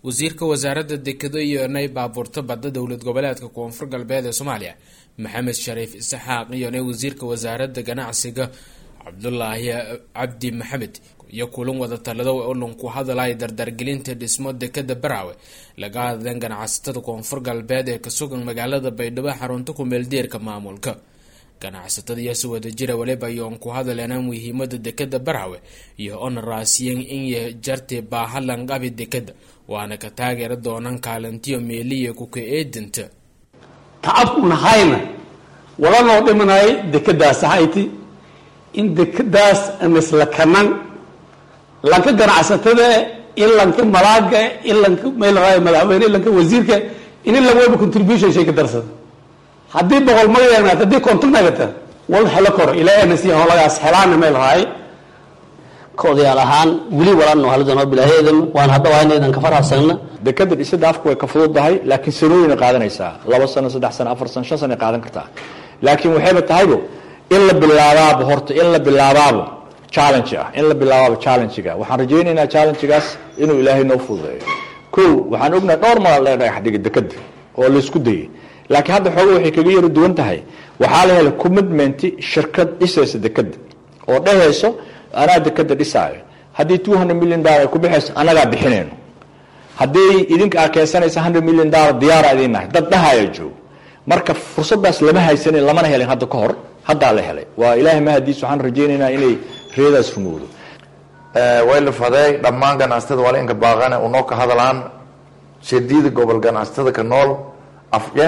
wasiirka wasaaradda dekado iyo nay baabuurta badda dowlad goboleedka koonfur galbeed ee soomaaliya maxamed shariif isxaaq iyo nay wasiirka wasaaradda ganacsiga cabdulaahi cabdi maxamed iyo kulan wada talado ulan ku hadalaya dardargelinta dhismo dekada baraawe laga hadleen ganacsatada koonfur galbeed ee kasugan magaalada baydhabo xarunta kumeeldeerka maamulka ganacsatada iyaasi wadajira waliba ayoon ku hadaleena muhiimada dekada baraawe iyo ona raasiyen inya jarti baahalanqabi dekada waana ka taageera doonaan kaalintiyo meeliya kuka eedinta tacabkuna hayna walanoo dhimanay dekadaas hayti in dekadaas misla kanan lanka ganacsatada in lanka malaaga in lanka meelraay madaxweyne lanka wasiirka in in lagawaba contribution shay ka darsada haddii boqol magayaagnaat haddii konton nagata wal helo koro ilaa nasi holagaas helaana meel raay odayaal ahaan weli walaano halidano bilaaheedam waan hadda waa inaydan ka farxasagna dekada dhisada afku way ka fududahay laakiin sanooyina qaadanaysaa laba sano saddex sano afar sano shan sano qaadan kartaa laakiin waxayba tahaybo in la bilaabaabo horta in la bilaabaabo challenge ah in la bilaabaabo challengega waxaan rajaynaynaa challengegaas inuu ilaahay noo fududeeyo ko waxaan ognahay dhowr maal ee dhagax dhiga dekada oo laysku dayay laakiin hadda xooga waxay kaga yaro duwan tahay waxaa la helay commitment shirkad dhisaysa dekada oo dhehayso anaa dekada dhisaayo haddii two hundred million dollar ay ku bixayso anagaa bixinayno haddii idinka aa keensanaysa hundred million dollar diyaara idin nahay dad dhahaya joogo marka fursadaas lama haysanin lamana helin hadda ka hor haddaa la helay waa ilaahay mahadiis waxaan rajaynaynaa inay reedaas rumowdo way la faday dhammaan ganacsatada waa la inka baaqane unoo ka hadlaan shadiida gobol ganacsatada ka nool afye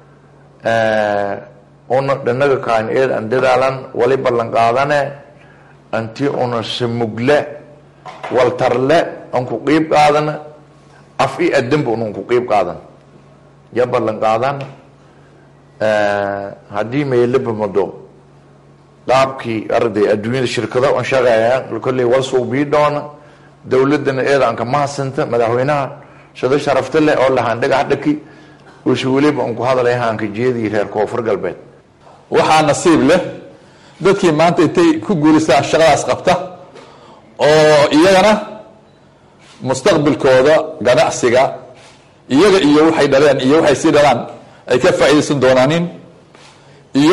una dhanaga kaan eed an dadaalan wali ballan qaadane anti una samugle waltarle an ku qiib qaadana af i adanba unan ku qiib qaadan ya ballan qaadan haddii meelaba mado qaabkii arday adduunyada shirkado an shaqeeya kolley wal suubii doona dowladana eeda an ka mahadsanta madaxweynaha shado sharafta leh oo lahaan dhagax dhaki uuse weliba an ku hadalay haanka jeedii reer koonfur galbeed waxaa nasiib leh dadkii maanta intay ku guulistaan shaqadaas qabta oo iyagana mustaqbilkooda ganacsiga iyaga iyo waxay dhaleen iyo waxay sii dhalaan ay ka faa'iidaysan doonaanin iyo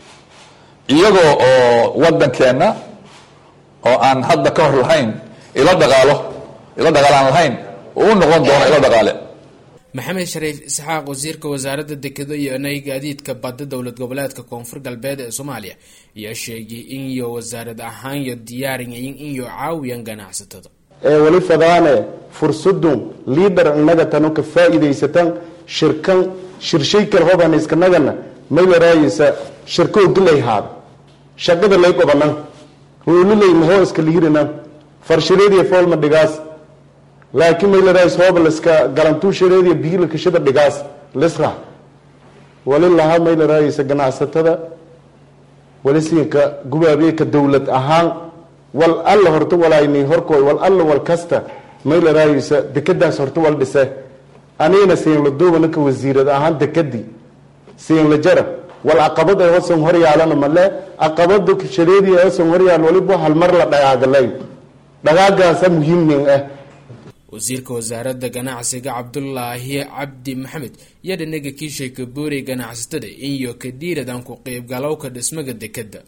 iyagoo oo waddankeenna oo aan hadda ka hor lahayn ilo dhaqaalo ilo dhaqaal aan lahayn oo u noqon doono ilo dhaqaale maxamed shariif isxaaq wasiirka wasaaradda dekado iyo nay gaadiidka badda dowlad goboleedka koonfur galbeed ee soomaaliya ayaa sheegay in iyo wasaarad ahaan yo diyaariyayin in yo caawiyaan ganacsatada ee weli fadaane fursadun liidar innaga tano ka faa'iidaysatan shirkan shirshay kal hoban iskanagana maylaraayisa shirkow dilay haad shaqada lay qobanan ruulilay mahoo iska liirina farshareediya foolma dhigaas laakiin maylaraayis hoobaliska galantuushareediya biilakashada dhigaas lisra wali lahaa maylaraayisa ganacsatada wali siinka gubaabeeka dowlad ahaan wal alla horta walaynay horkooy wal alla wal kasta maylaraayisa dekadaas horta wal dhise anigana siinla duubanaka wasiirad ahaan dekadii siinla jara wal caqabad ay hosan horyaalana male caqabada shareediya hosan horyaal waliba halmar la dhagaagalayn dhagaagaasa muhiimnin ah wasiirka wasaaradda ganacsiga cabdulaahi cabdi maxamed iyo dhanaga kiishay ka boorey ganacsatada iyo ka dhiiradan ku qeybgalowka dhismaga dekada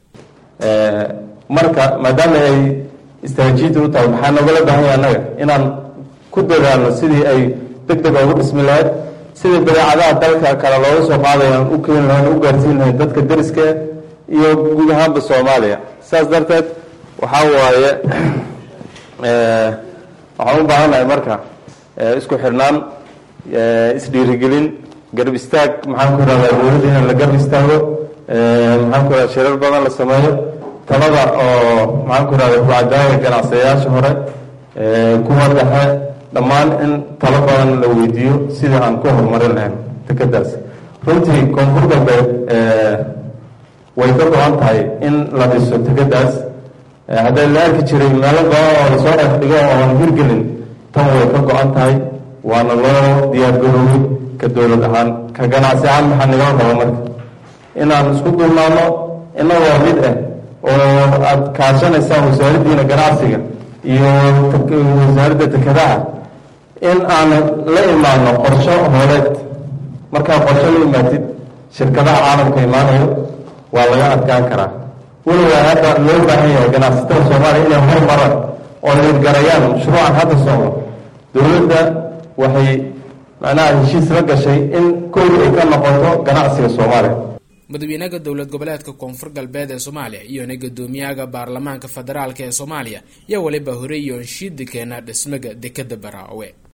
marka maadaama ay istaraatiijiyada u tahay maxaa noogala baahanya annaga inaan ku dadaalno sidii ay deg deg ugu dhismi lahayd sidii badeecadaha dalka kale looga soo qaadayo aan u keeni lahayn u gaarsiin lahayn dadka deriska iyo guud ahaanba soomaaliya saas darteed waxaa waaye waxaan u baahannahay marka isku xirnaan isdhiirigelin garab istaag maxaan ku irahdaa dowladda in la garab istaago maxaan ku irahda shirar badan la sameeyo talada oo maxaan ku irahda kucadaaya ganacsadayaasha hore kuwa dhexe dhammaan in talo badan la weydiiyo sidii aan ku horumarin lahayn dekadaas runtii koonfur galbeed way ka go-an tahay in la dhiso dekadaas hadday la arki jiray meelo badan oo lasoo dhex dhigo oo aan hirgelin tan way ka go-an tahay waana loo diyaargaroobay ka dowlad ahaan ka ganacsi ahaan maxaa nagala raba marka inaan isku duubnaano inagoo mid ah oo aad kaashanaysaan wasaaraddiina ganacsiga iyo wasaaradda dekedaha in aan la imaano qorsho hooleed markaa qorsho la imaatid shirkadaha caalamka imaanayo waa laga adkaan karaa weligaa hadda loo baahan yahay ganacsatada soomaaliya inay hormaraan oo liirgarayaan mashruucan hadda socdo dowladda waxay macnaha heshiis la gashay in kowda ay ka noqoto ganacsiga soomaaliya madaxweynaha dowlad goboleedka koonfur galbeed ee soomaaliya iyona guddoomiyaha baarlamaanka federaalk ee soomaaliya yaa waliba horey yoonshiida keena dhismaga dekada baraawe